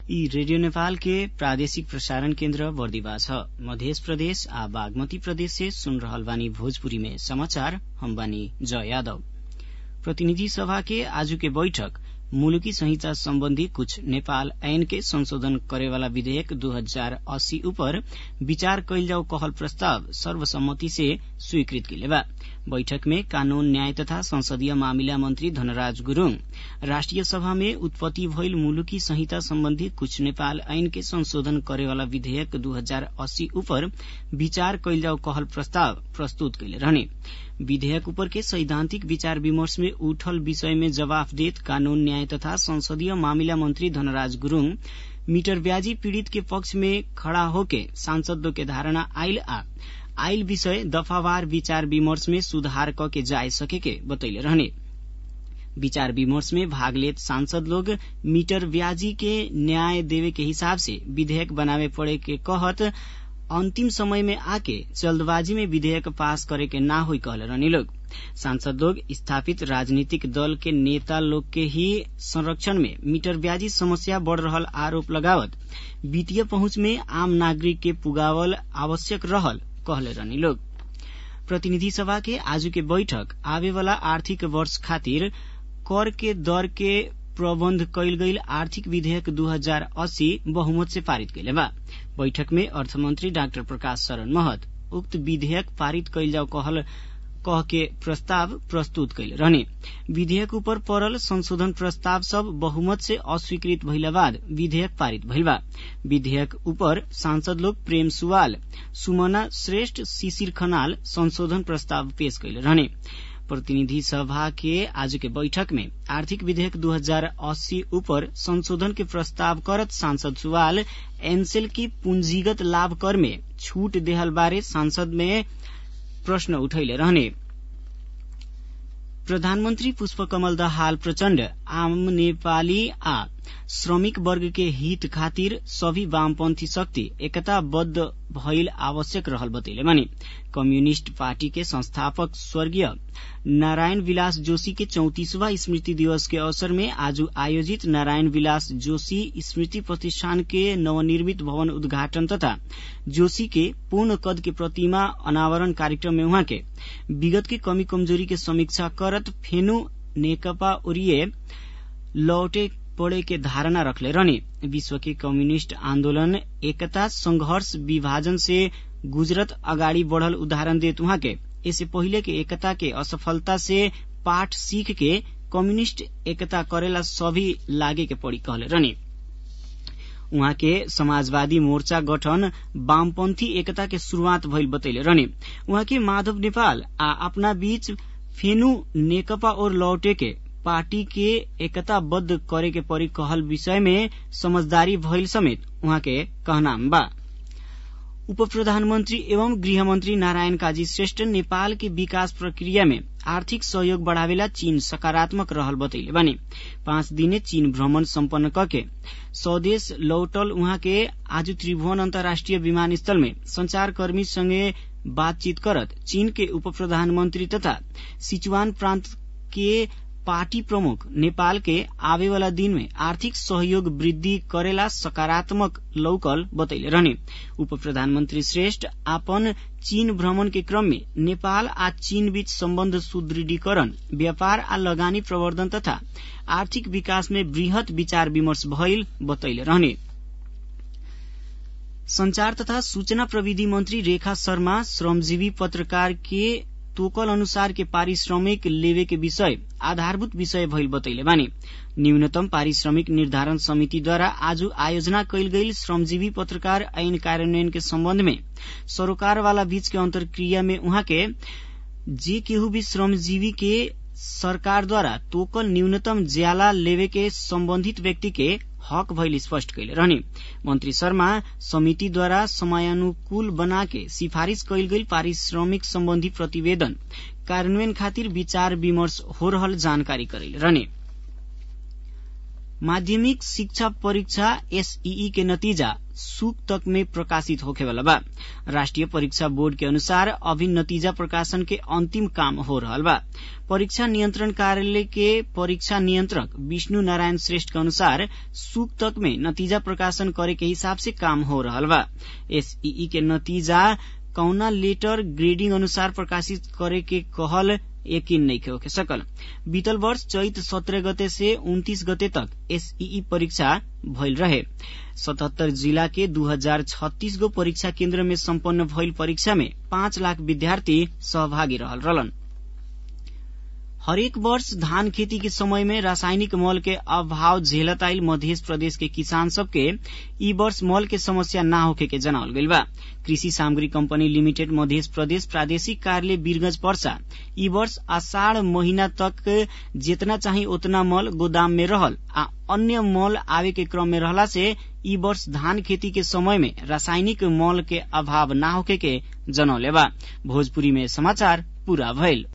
ई रेडियो नेपाल के प्रादेशिक प्रसारण केन्द्र बर्दिवा छ मध्य प्रदेश आ बागमती प्रदेश से सुन रहल बानी भोजपुरी में समाचार हम बानी जय यादव प्रतिनिधि सभा के आजू के बैठक मुलुकी संहिता सम्बन्धी कुछ नेपाल ऐन के संशोधन करेवाला विधेयक दू हजार अस्सी उपर विचार कैल जाओ कहल प्रस्ताव सर्वसम्मति से स्वीकृत कैले बा बैठक में कानून न्याय तथा संसदीय मामिला मंत्री धनराज गुरूङ राष्ट्रिय सभा में उत्पत्ति भइल मुलुकी संहिता सम्बन्धी कुछ नेपाल ऐन के संशोधन करेवाला विधेयक दू हजार अस्सी उपर विचार कैल जाओ कहल प्रस्ताव प्रस्तुत कैले रहने विधेयक उपर के सैद्धान्तिक विचार विमर्श में उठल विषय में जवाफ देत कानून न्याय तथा संसदीय मामिला मंत्री धनराज गुरूङ मीटर ब्याजी पीड़ित के पक्ष में खड़ा होके सांसदों के धारणा आइल आ आइल विषय दफावार विचार विमर्श में सुधार क के जाय सके के बतैले रहने विचार विमर्श में भाग लेत सांसद लोग मीटर ब्याजी के न्याय देवे के हिसाब से विधेयक बनावे पड़े के कहत अंतिम समय में आके जल्दबाजी में विधेयक पास करे के ना हुई कहले रहनी लोग सांसद लोग स्थापित राजनीतिक दल के नेता लोग के ही संरक्षण में मीटर ब्याजी समस्या बढ़ रहल आरोप लगावत वित्तीय पहुंच में आम नागरिक के पुगावल आवश्यक रहल कहले रहनी लोग प्रतिनिधि सभा के आजू के बैठक आवे वाला आर्थिक वर्ष खातिर कर के दर के प्रबन्ध कैल गईल आर्थिक विधेयक दू हजार अस्सी बहुमत से पारित कैले बा बैठक में अर्थमन्त्री डाक्टर प्रकाश शरण महत उक्त विधेयक पारित कैल जाओ कहल कह के प्रस्ताव प्रस्तुत कैल रहने विधेयक ऊपर पड़ल संशोधन प्रस्ताव सब बहुमत से अस्वीकृत भइला बाद विधेयक पारित भइल बा विधेयक ऊपर सांसद लोग प्रेम सुवाल सुमना श्रेष्ठ शिशिर खनाल संशोधन प्रस्ताव पेश कैले रहने प्रतिनिधि सभा के आज के बैठक में आर्थिक विधेयक 2080 ऊपर संशोधन के प्रस्ताव करत सांसद सुवाल एनसेल की पूंजीगत लाभ कर में छूट देहल बारे सांसद में प्रश्न उठैले रहने प्रधानमन्त्री पुष्पकमल दाहाल प्रचण्ड आम नेपाली आ श्रमिक वर्ग के हित खातिर सभी वामपन्थी शक्ति एकताबद्ध भइल आवश्यक रहल बतैले माने कम्युनिष्ट पार्टी के संस्थापक स्वर्गीय नारायण विलास जोशी के चौतीसवा स्मृति दिवस के अवसर में आज आयोजित नारायण विलास जोशी स्मृति प्रतिष्ठान के नवनिर्मित भवन उद्घाटन तथा जोशी के पूर्ण कद के प्रतिमा अनावरण कार्यक्रम में उहाँ के विगत के कमी कमजोरी के समीक्षा करत फेनु नेकपा ओरिए लौटे पड़े के धारणा रखले रहने विश्व के कम्युनिष्ट आन्दोलन एकता संघर्ष विभाजन से गुजरत अगाडि बढ़ल उदाहरण देत उहाँ के इससे पहिले के एकता के असफलता से पाठ सीख के कम्युनिष्ट एकता करेला सभी लागे के पड़ी कहले रहने उहाँ के समाजवादी मोर्चा गठन वामपन्थी एकता के शुरूआत भइल बतैले रहने उहाँ के माधव नेपाल आ अपना बीच फेनु नेकपा और लौटे के पार्टी के एकताबद्ध करे के परी कहल विषय में समझदारी भइल समेत उहाँ के कहनाम बा उप प्रधानमन्त्री एवं गृहमन्त्री नारायण काजी श्रेष्ठ नेपाल के विकास प्रक्रिया में आर्थिक सहयोग बढ़ावेला चीन सकारात्मक रहल बतैले बानी पाँच दिने चीन भ्रमण सम्पन्न करके स्वदेश लौटल उहाँ के आज त्रिभुवन अन्तर्राष्ट्रिय विमानस्थल में संचारकर्मी संगे बातचीत करत चीन के उप प्रधानमन्त्री तथा सिचुवान प्रान्त के पार्टी प्रमुख नेपाल के आवे वाला दिन में आर्थिक सहयोग वृद्धि करेला सकारात्मक लौकल बतैले रहने उप प्रधानमन्त्री श्रेष्ठ आपन चीन भ्रमण के क्रम में नेपाल आ चीन बीच सम्बन्ध सुदृढीकरण व्यापार आ लगानी प्रवर्धन तथा आर्थिक विकास में वृहत विचार विमर्श भइल बतैले रहने संचार तथा सूचना प्रविधि मंत्री रेखा शर्मा श्रमजीवी पत्रकार के तोकल अनुसार के पारिश्रमिक लेवे के विषय आधारभूत विषय भइल बतैले बानी न्यूनतम पारिश्रमिक निर्धारण समितिद्वारा आज आयोजना कैल गई श्रमजीवी पत्रकार ऐन कार्यान्वयन के सम्बन्ध में सरोकार वाला बीच के अंतर्क्रिया में उहाँ के जे केहू भी श्रमजीवी के सरकारद्वारा तोकल न्यूनतम ज्याला लेवे के सम्बन्धित व्यक्ति के हक भइल स्पष्ट कैले रहने मंत्री शर्मा समितिद्वारा समयानुकूल बना के सिफारिश कैल गई पारिश्रमिक सम्बन्धी प्रतिवेदन कार्यान्वयन खातिर विचार विमर्श हो रहल जानकारी करैले रहने माध्यमिक शिक्षा परीक्षा एसईई के नतीजा सुक तक में प्रकाशित होखे वाला बा राष्ट्रीय परीक्षा बोर्ड के अनुसार अभी नतीजा प्रकाशन के अंतिम काम हो रहल बा परीक्षा नियंत्रण कार्यालय के परीक्षा नियंत्रक विष्णु नारायण श्रेष्ठ के अनुसार सुक तक में नतीजा प्रकाशन करे के हिसाब से काम हो रहल बा एसईई के नतीजा कौना लेटर ग्रेडिंग अनुसार प्रकाशित करे के कहल यकीन नहीं होके सकल बीतल वर्ष चैत सत्रह गते से उन्तीस गते तक एसईई परीक्षा भइल रहे सतहत्तर जिला के दू हजार छत्तीस गो परीक्षा केन्द्र में सम्पन्न भइल परीक्षा में पाँच लाख विद्यार्थी सहभागी रहल रहलन हरेक वर्ष धान खेती के समय में रासायनिक मल के अभाव झेलत आइल मध्य प्रदेश के किसान सबके ई वर्ष मल के समस्या न होखे के जनावल गइल बा कृषि सामग्री कंपनी लिमिटेड मध्य प्रदेश प्रादेशिक कार्यालय वीरगंज पर्सा ई वर्ष आषाढ़ महीना तक जितना चाही उतना मल गोदाम में रहल आ अन्य मल आवे के क्रम में रहला से ई वर्ष धान खेती के समय में रासायनिक मल के अभाव न होखे के जनौले बा भोजपुरी में समाचार पूरा भइल